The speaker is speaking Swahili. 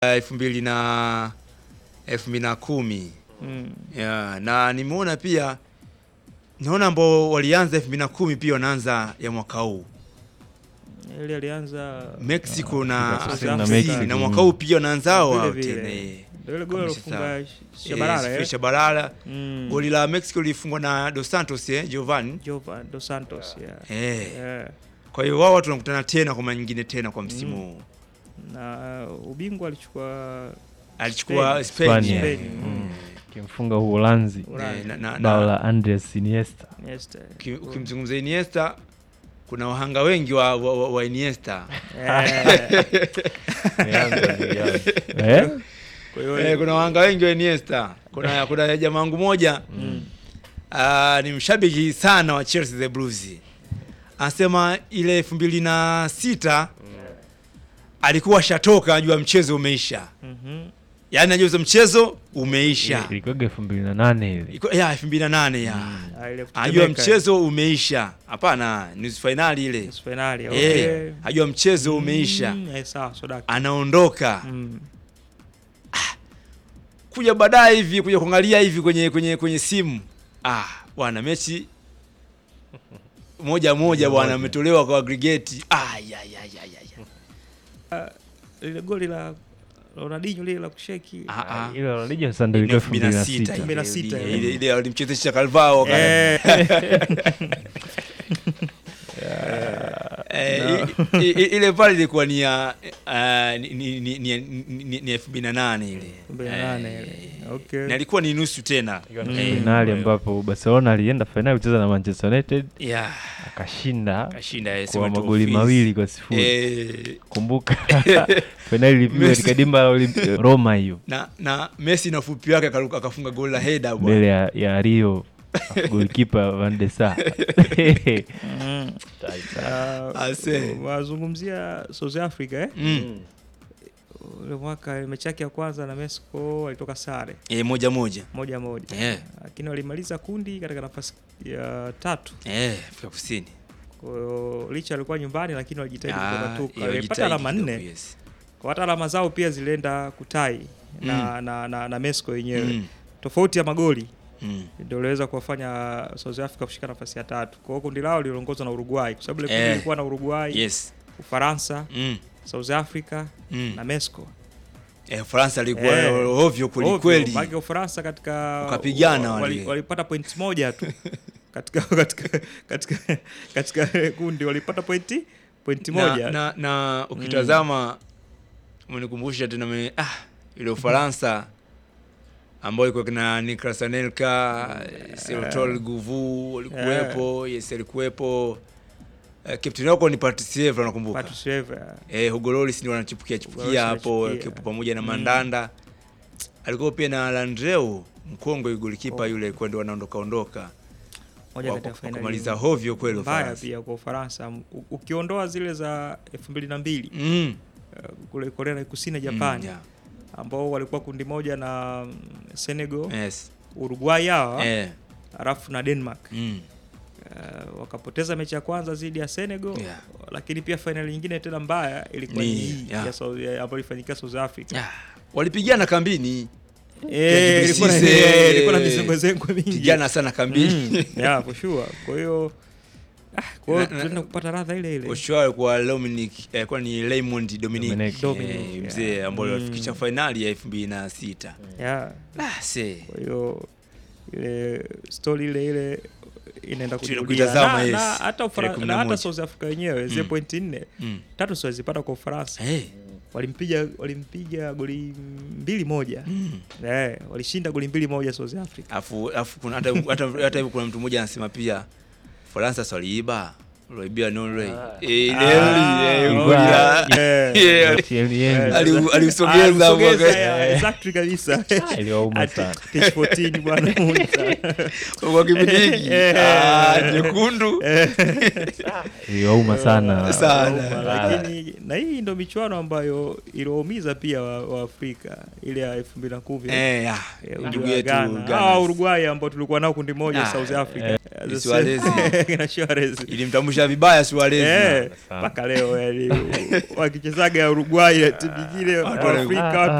elfu mbili na elfu mbili na kumi Mm. yeah, na nimeona pia naona ambao walianza elfu mbili na kumi pia wanaanza ya mwaka huu Ile alianza Mexico na Afrika Afrika na Kusini, Mexico. na mwaka huu pia wanaanza hao hao Vile vile. tena eh. ndio ile goli Kabisa sawa. alofunga Shabalala Eh, eh. Shabalala. Mm. Goli la Mexico lilifungwa na Dos Santos eh, Giovanni. Jovan dos Santos yeah. Eh. Yeah. Kwa hiyo wao watu wanakutana tena kwa mara nyingine tena kwa msimu huu. na ubingwa alichukua Alichukua Spain. Spain. Spain, eh. Spain. Mm. Kimfunga Uholanzi Eh, na- na- bao na- la Andres Iniesta. Iniesta. uki- ukimzungumza Iniesta kuna wahanga wengi wa, wa, wa, wa Iniesta. Eh, Eh? kwa hiyo Eh, kuna wahanga wengi wa Iniesta. Kuna kuna jamaa wangu moja Mm. ah, ni mshabiki sana wa Chelsea the Blues. Anasema ile elfu mbili na sita alikuwa ashatoka ajua mchezo umeisha, Mhm. yaani ajua mchezo umeisha. Ilikuwa elfu mbili na nane ile. Iko- ya elfu mbili na nane ya Ah, ile ajua kutetemeka. mchezo umeisha. Hapana, nusu fainali ile Nusu finali, eh, okay. ajua mchezo umeisha, Mm, eh, sawa, Sodaka. anaondoka Mm. kuja baadaye hivi kuja kuangalia hivi kwenye kwenye kwenye simu ah, bwana mechi moja moja bwana, ametolewa kwa aggregate. Ah, ya, ya, ya, ya, ya. Lile goli la Ronaldinho lile la kusheki. Ah, ah. Ile Ronaldinho sasa ndio Ni ilikuwa elfu mbili na 2006 sita. Elfu mbili na sita, ile- eh. ile ile walimchezesha Calvao wakati- Eh, Eh, i- i- ile pale ilikuwa ni ya ah, ni- ni- ni- ni- ni- ni elfu mbili na nane ile elfu mbili na nane Eh, ile. Okay. na ilikuwa ni nusu tena Mm. Eh, Finali ambapo Barcelona alienda finali kucheza na Manchester United yeah, akashinda kashinda eh, kwa sema tu magoli ofisi. mawili kwa sifuri. Eh, Kumbuka finali ilipigwa Messi. katika dimba la Olimpi- Roma hiyo na na Messi na ufupi wake akaruka- akafunga goli la header bwana. mbele ya, ya Rio golikipa Van de Sar. Mm. Ah, Ase. wazungumzia South Africa eh? Mm. Ule mwaka mechi yake ya kwanza na Mexico walitoka sare Eh, moja moja moja moja, Eh. lakini walimaliza kundi katika nafasi ya tatu. eh, Afrika Kusini Kwa hiyo licha alikuwa nyumbani, lakini walijitahidi Ah, kukatuka. eh, Walipata wajitahidi alama kidogo, nne, yes. kwa hata alama zao pia zilienda kutai na, na, na, na Mexico yenyewe Mm, tofauti ya magoli mm. ndio iliweza kuwafanya South Africa kushika nafasi ya tatu. Kwa hiyo kundi lao liliongozwa na Uruguay kwa sababu ile kundi Eh. ilikuwa na Uruguay, Yes. Ufaransa, Mm, South Africa mm. na Mexico. Eh, Faransa alikuwa Eh. ovyo kweli Ovyo, kweli. maana Ufaransa katika Wakapigana wa- wale. wali- walipata point moja tu katika katika katika katika kundi walipata pointi pointi moja. na, na, na ukitazama umenikumbusha tena me, ah, ile Ufaransa ambayo iko kina Niklas Anelka, Sertol Guvu walikuwepo, yes alikuwepo. Uh, captain wako ni Patrice Evra nakumbuka. Patrice Evra. Eh, Hugo Lloris ndio wanachipukia Hugo chipukia Lloris hapo anachipukia. akiwepo pamoja na Mm. Mandanda. Alikuwa pia na Landreu mkongwe golikipa yule kwa ndio wanaondoka ondoka. Moja Wa- kati ya wa- finali kumaliza hovyo kweli mbaya Ufaransa. pia kwa Ufaransa U- ukiondoa zile za elfu mbili na mbili Mm. uh, kule Korea na Kusini Mm, Japani yeah. ambao walikuwa kundi moja na mm, Senegal, Yes. Uruguay hawa Eh. halafu na Denmark. Mm. Uh, wakapoteza mechi ya kwanza dhidi ya Senegal Yeah. lakini pia fainali nyingine tena mbaya ilikuwa Ni, ni hii yeah. ya South- ya- ambayo ilifanyika South Africa. Ah, walipigana kambini Eh, ilikuwa na- Kibisise, eh, ilikuwa na mizengwezengwe mingi. pigana sana kambini Mm, yeah, for sure. Kwa hiyo ah, kwa hiyo Na- na- tunaenda kupata radha ile ile. Osho alikuwa Dominic eh, kwa ni Raymond Dominic, Dominic. Dominic, eh, yeah. mzee ambaye Mm. alifikisha fainali ya elfu mbili na sita Yeah. ah, se Kwa hiyo ile story ile ile inaenda Tuna kujirudia. kuitazama, Na- yes. na hata Ufara- Tarehe kumi na na hata moja. South Africa wenyewe zile Mm. pointi nne mm. tatu sio zipata kwa Ufaransa. hey. Walimpiga walimpiga goli mbili moja. mm. Eh, walishinda goli mbili moja South Africa. afu afu kuna hata hata hata hivyo kuna mtu mmoja anasema pia Faransa swaliiba waliibia Norway eh ile Ah, eh, ilikuwa- ya- eh. yeah, Thierry Eh, Henry. ali- Ah, aliusogeza hapo alisogeza, wakati- yeah, exactly kabisa. iliwauma Ati- sana. page 14 bwana Mungu sana. kwa kipindi hiki Eh. ah, nyekundu iliwauma sana Sana. Wauma, lakini na hii ndo michuano ambayo iliwaumiza pia wa, wa Afrika ile ya 2010 eh ya Eh, ndugu ujue yetu Ghana. Ghana. Hawa Uruguay ambao tulikuwa nao kundi moja Ah, South Africa. eh, The Suarez. same- kina Suarez. ilimtambulisha wanamcheza vibaya Suarez. Eh, Sana. mpaka leo yani wakichezaga Uruguay na timu nyingine Watu wana- Afrika Ah, watu